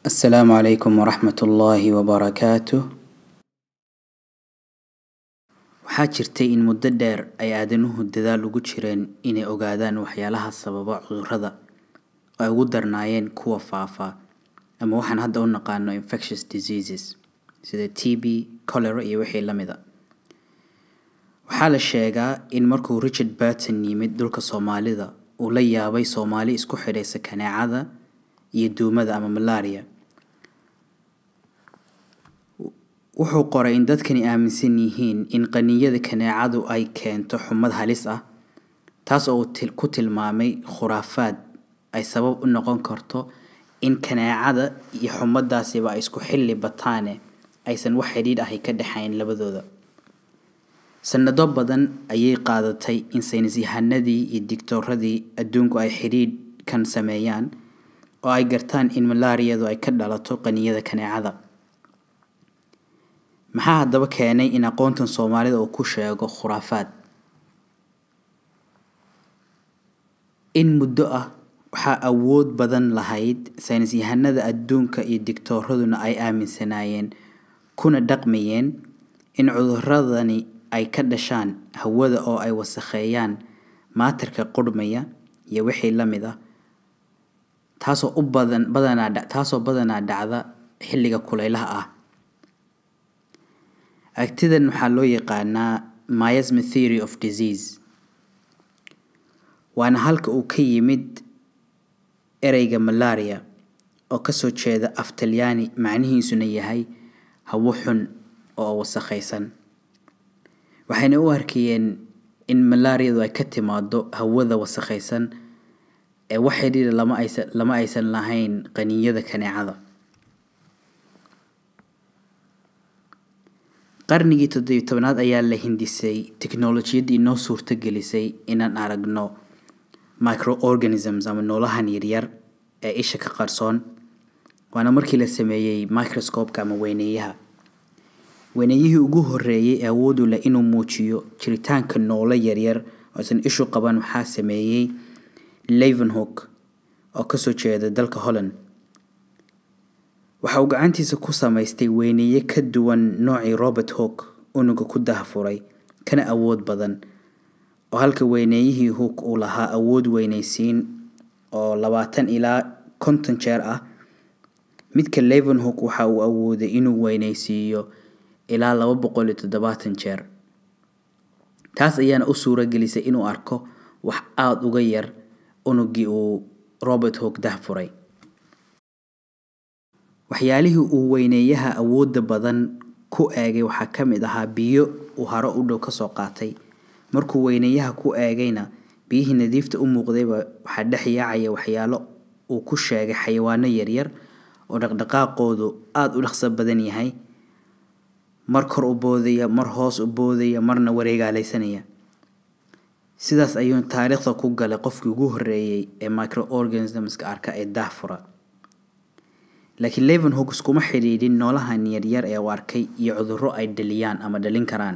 asalaamu calaykum waraxmat ullaahi wabarakaatuh waxaa jirtay in muddo dheer ay aadanuhu dadaal ugu jireen inay ogaadaan waxyaalaha sababa cudurrada oo ay ugu darnaayeen kuwa faafa ama waxaan hadda u naqaano infectious diseases sida t b cholera iyo wixii la mida waxaa la sheegaa in markuu richard burton yimid dhulka soomaalida uu la yaabay soomaali isku xidhaysa kaneecada iyo duumada ama malaria wuxuu qoray in dadkani aaminsan yihiin in qaniyada kaneecadu ay keento xumad halis ah taas oo uu ku tilmaamay khuraafaad ay sabab u noqon karto in kaneecada iyo xumadaasiba ay isku xilli bataane aysan wax xidhiidh ahi ka dhexayn labadooda sanado badan ayay qaadatay in saynisyahanadii iyo digtooradii adduunku ay xidhiidhkan sameeyaan oo ay gartaan in malaariyadu ay ka dhalato qaniyada kaneecada maxaa haddaba keenay in aqoontan soomaalida uu ku sheego khuraafaad in muddo ah waxaa awood badan lahayd saynisyahanada adduunka iyo digtooraduna ay aaminsanaayeen kuna dhaqmayeen in cuduradani ay ka dhashaan hawada oo ay wasakheeyaan maatarka qurhmaya iyo wixii la mid ah taasoo u badan badanaa taasoo badanaa dhacda xilliga kulaylaha ah agtidan waxaa loo yaqaanaa miasma theory of disease waana halka uu ka yimid ereyga malaria oo kasoo jeeda af talyaani macnihiisuna yahay hawo xun oo wasakhaysan waxayna u arkayeen in malaariyadu ay ka timaado hawada wasakhaysan ee wax xidhiidha lama aysan lama aysan lahayn qaniyada kaneecada qarnigii toddobiyi tobnaad ayaa la hindisay teknolojiyaddii noo suurto gelisay inaan aragno microorganisms ama noolahan yaryar ee isha ka qarsoon waana markii la sameeyey microscopeka ama weyneeyaha weyneeyihii ugu horeeyey ee awoodu leh inuu muujiyo jiritaanka noolo yaryar oo aysan ishu qaban waxaa sameeyey levenhook oo kasoo jeeda dalka holland waxa uu gacantiisa ku samaystay weyneeye ka duwan noocii robert hook unuga ku dahfuray kana awood badan oo halka weyneeyihii hook uu lahaa awood weyneysiin oo labaatan ilaa konton jeer ah midka levenhook waxa uu awooday inuu weyneysiiyo ilaa laba boqol iyo toddobaatan jeer taas ayaana u suuro gelisay inuu arko wax aada uga yar unugii uu robert hook dahfuray waxyaalihii uu weyneeyaha awoodda badan ku eegay waxaa ka mid ahaa biyo uu haro u dhow kasoo qaatay markuu weyneeyaha ku eegayna biyihii nadiifta u muuqdayba waxaa dhex yaacaya waxyaalo uu ku sheegay xayawaano yaryar oo dhaqdhaqaaqoodu aada u dhaqso badan yahay mar kor u boodaya mar hoos u boodaya marna wareegaalaysanaya sidaas ayuu taariikhda ku galay qofkii ugu horeeyey ee microorganismska arka ee daahfura laakiin levenhook iskuma xidhiidhin noolahan yaryar ee uu arkay iyo cudurro ay dhaliyaan ama dhalin karaan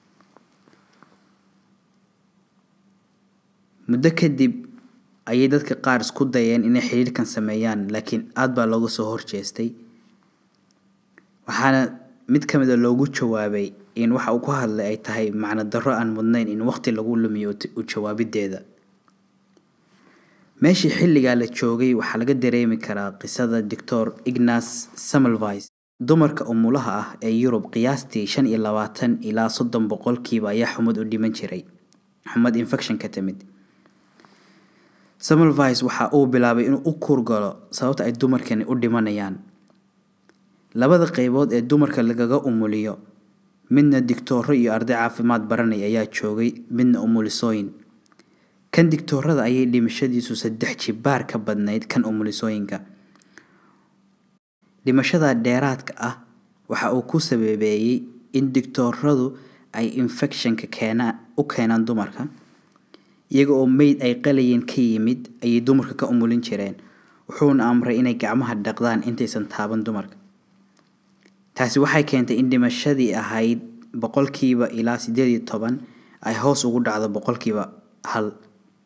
muddo kadib ayay dadka qaar isku dayeen inay xidhiidhkan sameeyaan laakiin aada baa looga soo horjeestay waxaana mid ka mida loogu jawaabay in waxa uu ku hadlay ay tahay macno darro aan mudnayn in waqti lagu lumiyo u jawaabideeda meeshii xilligaa la joogay waxaa laga dareemi karaa qisada doctor ignas samelvis dumarka umulaha ah ee yurub qiyaastii shan iyo labaatan ilaa soddon boqolkiiba ayaa xumad u dhiman jiray xumad infection ka timid samelvis waxa uu bilaabay inuu u kurgalo sababta ay dumarkani u dhimanayaan labada qaybood ee dumarka lagaga umuliyo midna digtooro iyo arday caafimaad baranay ayaa joogay midna umulisooyin kan digtoorada ayay dhimashadiisu saddex jibaar ka badnayd kan umulisooyinka dhimashada dheeraadka ah waxa uu ku sababeeyey in digtooradu ay infectionka keena u keenaan dumarka iyaga oo meyd ay qalayeen ka yimid ayay dumarka ka umulin jireen wuxuuna amray inay gacmaha dhaqdaan intaysan taaban dumarka taasi waxay keentay in dhimashadii ahayd boqolkiiba ilaa siddeed iyo toban ay hoos ugu dhacdo boqolkiiba hal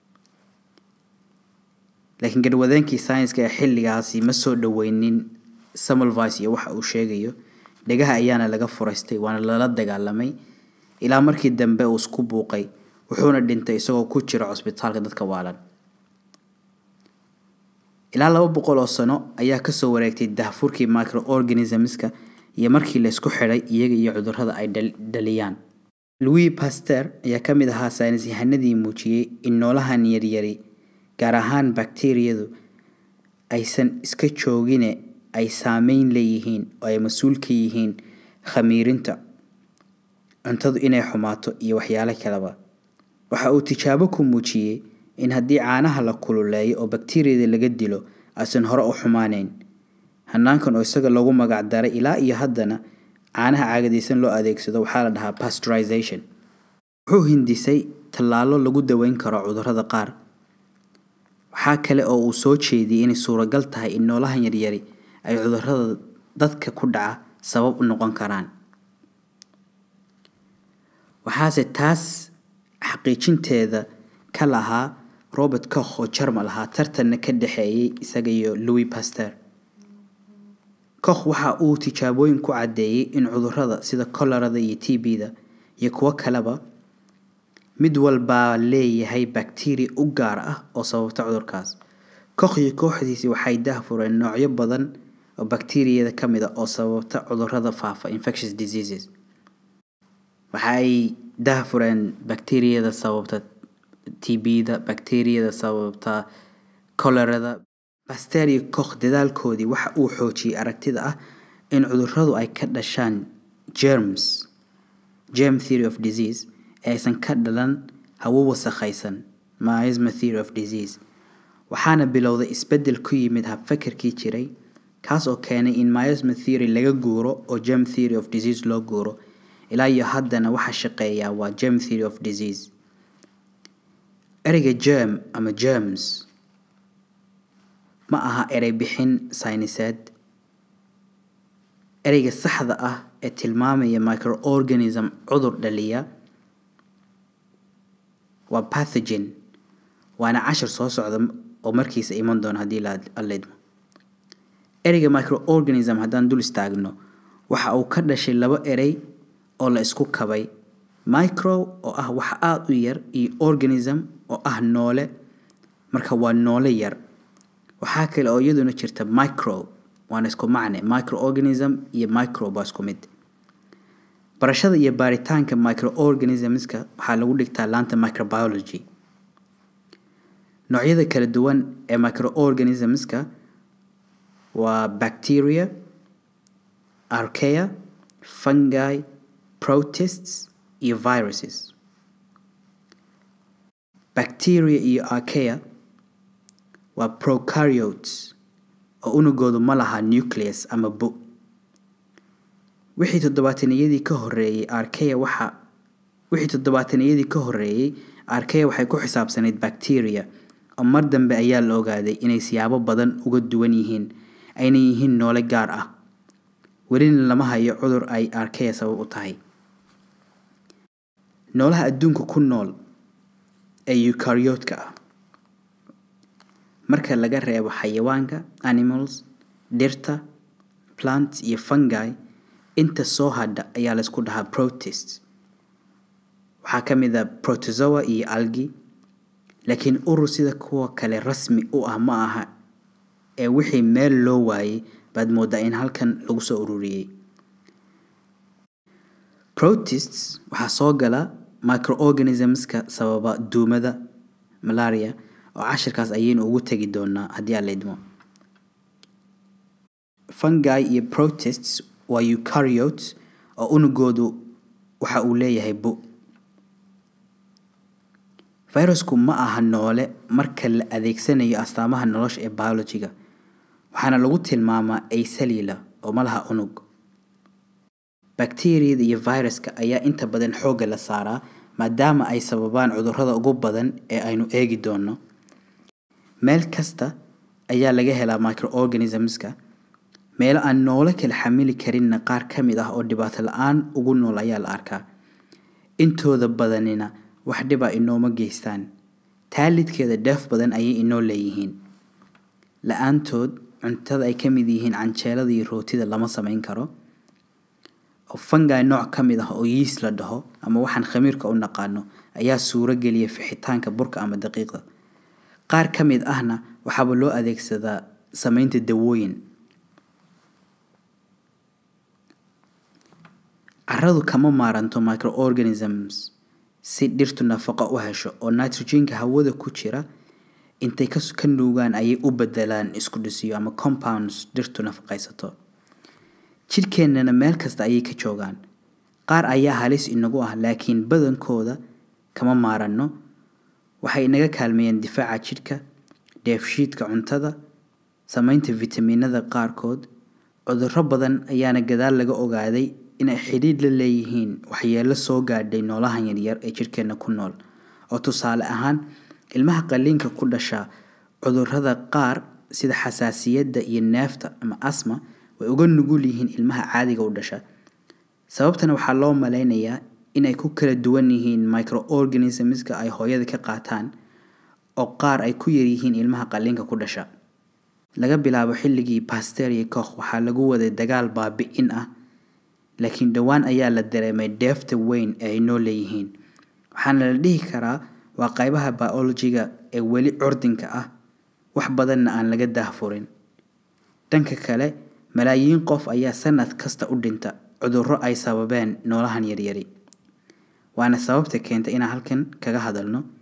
laakiin garwadeenkii sayniska ee xilligaasi ma soo dhoweynin samalvice iyo waxa uu sheegayo dhegaha ayaana laga furaystay waana lala dagaalamay ilaa markii dambe uu isku buuqay wuxuuna dhintay isagoo ku jira cusbitaalka dadka waalan ilaa laba boqol oo sano ayaa kasoo wareegtay dahfurkii microorganismska iyo markii laysku xidhay iyaga iyo cudurrada ay dhaliyaan louis paster ayaa ka mid ahaa saynis yahanadii muujiyey in noolahan yaryari gaar ahaan bakteriyadu aysan iska joogine ay saameyn leeyihiin oo ay mas-uul ka yihiin khamiirinta cuntadu inay xumaato iyo waxyaalo kaleba waxa uu tijaabo ku muujiyey in haddii caanaha la kululeeyo oo bakteriyada laga dilo aysan hore u xumaaneyn hanaankan oo isaga lagu magac daray ilaa iyo haddana caanaha caagadaysan loo adeegsado waxaa la dhahaa pasteurization wuxuu hindisay tallaalo lagu daweyn karo cudurrada qaar waxaa kale oo uu soo jeediyey inay suuragal tahay in noolahan yaryari ay cudurrada dadka ku dhaca sabab u noqon karaan waxaase taas xaqiijinteeda ka lahaa robert koch oo jarmal ahaa tartanna ka dhexeeyey isaga iyo louis paster koch waxa uu tijaabooyin ku caddeeyey in cudurrada sida kolarada iyo t b-da iyo kuwo kaleba mid walbaa leeyahay bakteriya u gaar ah oo sababta cudurkaas koch iyo kooxdiisi waxay dahfureen noocyo badan oo bakteriyada ka mid a oo sababta cudurrada faafa infectious diseases waxa ay dahfureen bakteriyada sababta t b-da bakteriyada sababta kolarada baster iyo koch dadaalkoodii waxa uu xoojiyey aragtida ah in cudurradu ay ka dhashaan germs germ theory of disease ee aysan ka dhalan hawo wasakhaysan miasma theory of disease waxaana bilowday isbeddel ku yimid habfakarkii jiray kaas oo keenay in miasma theory laga guuro oo germ theory of disease loo guuro ilaa iyo haddana waxa shaqeeyaa waa germ theory of disease ereyga germ ama germs ma aha erey bixin sayniseed ereyga saxda ah ee tilmaamaya microorganism cudur dhaliya waa pathogen waana cashar soo socda oo markiisa iman doona haddii alaidmo ereyga microorganism haddaan dul istaagno waxa uu ka dhashay laba erey oo la isku kabay micro oo ah wax aada u yar iyo organism oo ah noole marka waa noole yar waxaa kale oo iyaduna jirta micro waana isku macne microorganism iyo microbe waa isku mid barashada iyo baaritaanka microorganismska waxaa lagu dhigtaa laanta microbiology noocyada kala duwan ee microorganismska waa bacteria archaea fungi protists iyo viruses bacteria iyo archaea waa procaryotes oo unugoodu ma laha nucleus ama bu wixii toddobaataniyadii ka horeeyey archaea waxa wixii toddobaataniyadii ka horeeyey archaea waxay ku xisaabsanayd bacteria oo mar dambe ayaa la ogaaday inay siyaabo badan uga duwan yihiin ayna yihiin noole gaar ah welina lama hayo cudur ay archaea sabab u tahay noolaha adduunka ku nool ee eukaryotka ah marka laga reebo xayawaanka animals dhirta plants iyo fungi inta soo hadha ayaa laysku dhahaa protist waxaa ka mid a protozoa iyo algi laakiin urur sida kuwa kale rasmi u ah ma aha ee wixii meel loo waayey baad moodaa in halkan lagu soo ururiyey protists waxaa soo gala microorganismska sababa duumada malaria oo cashirkaas ayaynu ugu tegi doonaa haddii aan la idmo fungi iyo protists waa eukaryotes oo unugoodu waxa uu leeyahay bu virusku ma aha noole marka la adeegsanayo astaamaha nolosha ee biologiga waxaana lagu tilmaamaa acellular oo ma laha unug bakteriyada iyo viruska ayaa inta badan xoogga la saaraa maadaama ay sababaan cudurrada ugu badan ee aynu eegi doono meel kasta ayaa laga helaa microorganismska meelo aan noolo kala xamili karinna qaar ka mid ah oo dhibaato la-aan ugu nool ayaa la arkaa intooda badanina wax dhiba inooma geystaan taalidkeeda dheef badan ayay inoo leeyihiin la-aantood cuntada ay ka mid yihiin canjeelada iyo rootida lama samayn karo oo fungi nooc ka mid ah oo yeast la dhaho ama waxaan khamiirka u naqaano ayaa suuro geliya fixitaanka burka ama daqiiqda qaar ka mid ahna waxaaba loo adeegsadaa samaynta dawooyin carradu kama maaranto microorganisms si dhirtu nafaqo u hesho oo nitrogenka hawada ku jira intay ka ka nuugaan ayay u bedelaan isku dhisiyo ama compounds dhirtu nafaqaysato jidhkeennana meel kasta ayay ka joogaan qaar ayaa halis inagu ah laakiin badankooda kama maaranno waxay inaga kaalmeeyeen difaaca jidhka dheefshiidka cuntada samaynta fitamiinada qaarkood cudurro badan ayaana gadaal laga ogaaday inay xidhiidh la leeyihiin waxyeello soo gaadhay noolahan yaryar ee jidhkeenna ku nool oo tusaale ahaan ilmaha qaliinka ku dhasha cudurrada qaar sida xasaasiyadda iyo neefta ama asma way uga nugul yihiin ilmaha caadiga u dhasha sababtana waxaa loo malaynayaa inay ku kala duwan yihiin microorganismska ay hooyada ka qaataan oo qaar ay ku yaryihiin ilmaha qaliinka ku dhasha laga bilaabo xilligii baster iyo koch waxaa lagu waday dagaal baabi-in ah laakiin dhowaan ayaa la dareemay deefta weyn ee ay noo leeyihiin waxaana la dhihi karaa waa qaybaha biologiga ee weli curdinka ah wax badanna aan laga daahfurin dhanka kale malaayiin qof ayaa sanad kasta u dhinta cudurro ay sababeen noolahan yaryari waana sababta keenta inaan halkan kaga hadalno